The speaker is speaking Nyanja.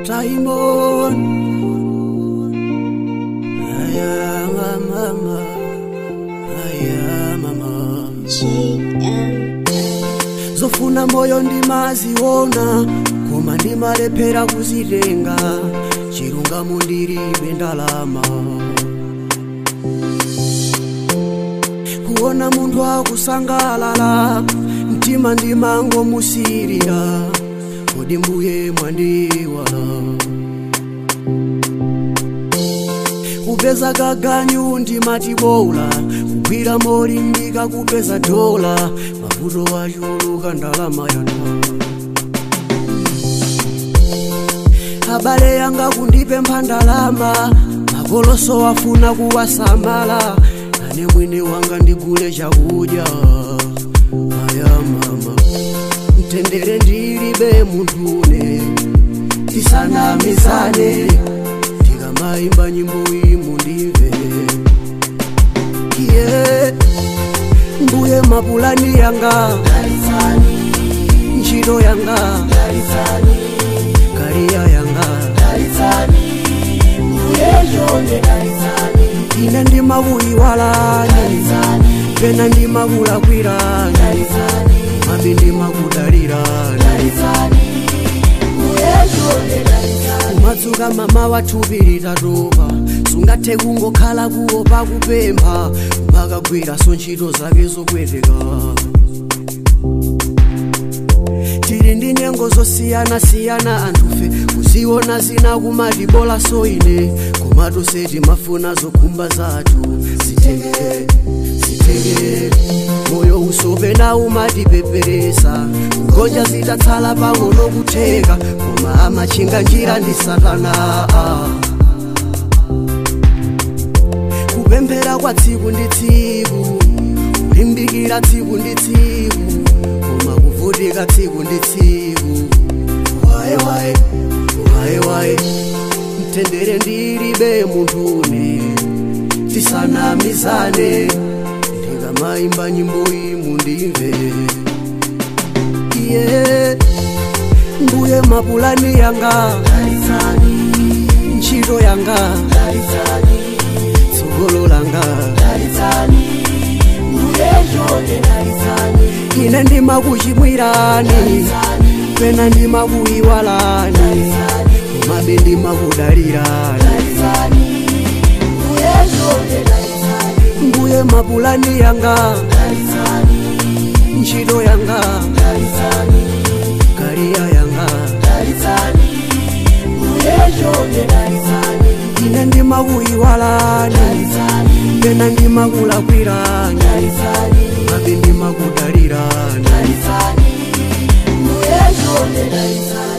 Taimon Aya mama Aya mama Zofuna moyo ndimaziona Koma ndimalephera kuzitenga Chilungamo ndilibe ndalama Kuona munthu akusangalala Mtima ndimangomusirira Kodi mbuye mwandiwala kupeza kaganyu ndimatibola kugwira moli ndikakupeza dola mavuto achuluka ndalama yana abale yanga kundipempha ndalama makoloso afuna kuwasamala nane mwini wanga ndigule chakudya aya mama mtendere ndilibe munthune tisanamizane ndikamaimba nyimbo iyi mundimve iye mbuye mapulani yanga ntchito yanga kariya yanga ine ndimakuyiwalani pena ndimakulakwirani mabe ndimakudalirani kumadzuka mama wathupiri tatopa sungathe kungokhala kuwo pakupempha umakagwiraso ntchito zake zopweteka tili ndi nyengo zosiyana-siyana anthufe kuziona zina kumati bola so ine komatu seti mafuna zokhumba zathu zitengere zitengere moyo usopena umatipeperesa kugonja zitatsala pang'ono kutheka koma amachinga njira ndi satana kupemphera kwa tsiku ndi tsiku kulimbikira tsiku ndi tsiku koma kuvutika tsiku ndi tsiku waye waye waye waye mtendere ndilibe munthune tisanamizane ndikamaimba nyimbo iyi mundimve iye mbuye mapulani yanga ntchito yanga tsogolo langa ine ndimakuchimwirani pena ndimakuyiwalani komabe ndimakudalirani mbuye mapulani yanga ntchito yanga kariya yanga ine ndimakuyiwalani pena ndimakulakwirani mabe ndimakudalirani Mbuye chonde dalitani